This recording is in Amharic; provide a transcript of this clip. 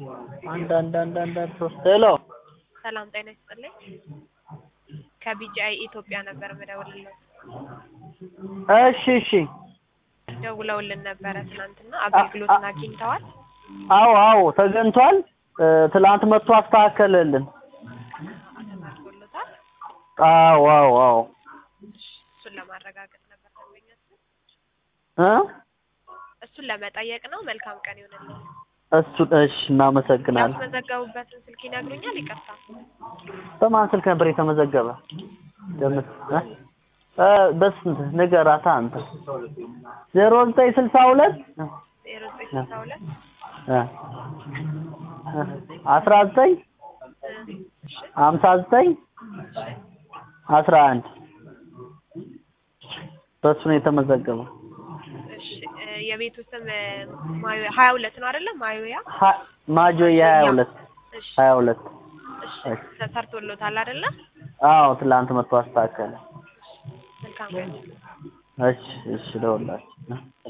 አንድ አንድ አንድ አንድ አንድ ሶስት ሄሎ ሰላም ጤና ይስጥልኝ። ከቢጂአይ ኢትዮጵያ ነበር የምደውልልዎት። እሺ እሺ ደውለውልን ነበረ ትናንትና አገልግሎትን አግኝተዋል? አዎ አዎ ተገኝቷል እ ትላንት መጥቶ አስተካከለልን ተመርቶሎታል? አዎ አዎ አዎ እሱን ለማረጋገጥ ነበር ደንበኛችን። እ እሱን ለመጠየቅ ነው። መልካም ቀን ይሁንልዎት። እሱ እሺ እናመሰግናለን ያስመዘገቡበትን ስልክ ይነግሩኛል? ይቅርታ በማን ስልክ ነበር የተመዘገበ ደምስ እ እ በስንት ንገራታ አንተ ዜሮ ዘጠኝ ስልሳ ሁለት ዜሮ ዘጠኝ ስልሳ ሁለት እ አስራ ዘጠኝ ሀምሳ ዘጠኝ አስራ አንድ በሱ ነው የተመዘገበው። እሺ እ የቤቱ ስም ማዮ ሀያ ሁለት ነው አይደለም? ማዮያ ሀ- ማጆያ ሀያ ሁለት እሺ ሀያ ሁለት እሺ ተሰርቶሎታል አይደለ? አዎ ትላንት መጥቶ አስተካከለ። መልካም ቀን እሺ እሺ ደውላችሁ